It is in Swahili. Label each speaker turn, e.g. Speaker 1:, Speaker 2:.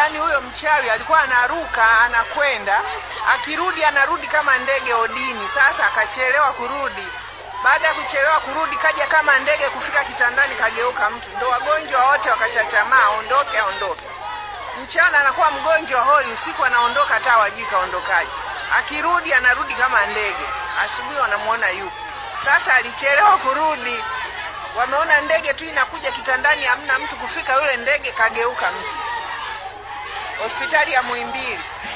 Speaker 1: yaani huyo mchawi alikuwa anaruka anakwenda, akirudi anarudi kama ndege odini. Sasa akachelewa kurudi. Baada ya kuchelewa kurudi, kaja kama ndege, kufika kitandani kageuka mtu. Ndo wagonjwa wote wakachachamaa, aondoke, aondoke. Mchana anakuwa mgonjwa hoi, usiku anaondoka, hata wajui kaondokaje. Akirudi anarudi kama ndege, asubuhi wanamuona yupo. Sasa alichelewa kurudi, wameona ndege tu inakuja kitandani, hamna mtu kufika, yule ndege kageuka mtu. Hospitali ya Muhimbili